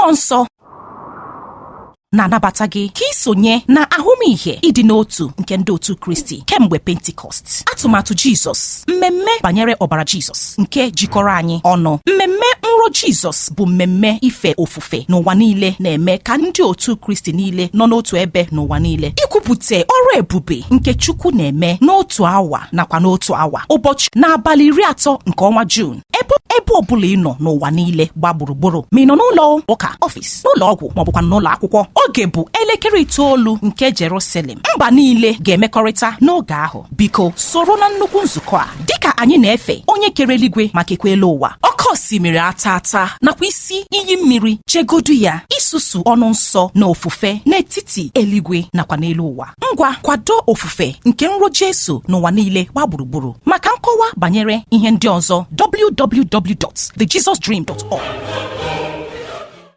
mmụọ nsọ na-anabata gị ka isonye na ahụmịhe ịdị n'otu nke ndị otu kristi kemgbe pentikọst atụmatụ jizọs mmemme banyere ọbara jizọs nke jikọrọ anyị ọnụ mmemme nrọ jizọs bụ mmemme ife ofufe n'ụwa niile na-eme ka ndị otu kristi niile nọ n'otu ebe n'ụwa niile ikwupụta ọrụ ebube nke chukwu na-eme n'otu awa nakwa n'otu awa ụbọchị n'abalị iri atọ nke ọnwa juun ebe ebe ọbụla ị nọ n'ụwa niile gba gburugburu ma ị nọ n'ụlọ ụka ọfịs n'ụlọ ọgwụ maọbụkwa n'ụlọ akwụkwọ oge bụ elekere itoolu nke Jerusalem mba niile ga-emekọrịta n'oge ahụ biko soro na nnukwu nzukọ a dịka anyị na-efe onye kere eluigwe maka ekwe elu ụwa oke osimiri ata ata nakwa isi iyi mmiri chegodu ya isusu ọnụ nsọ na ofufe n'etiti eluigwe nakwa n'elu ụwa ngwa kwado ofufe nke nrọ Jesu n'ụwa niile gba gburugburu maka nkọwa banyere ihe ndị ọzọ www.thejesusdream.org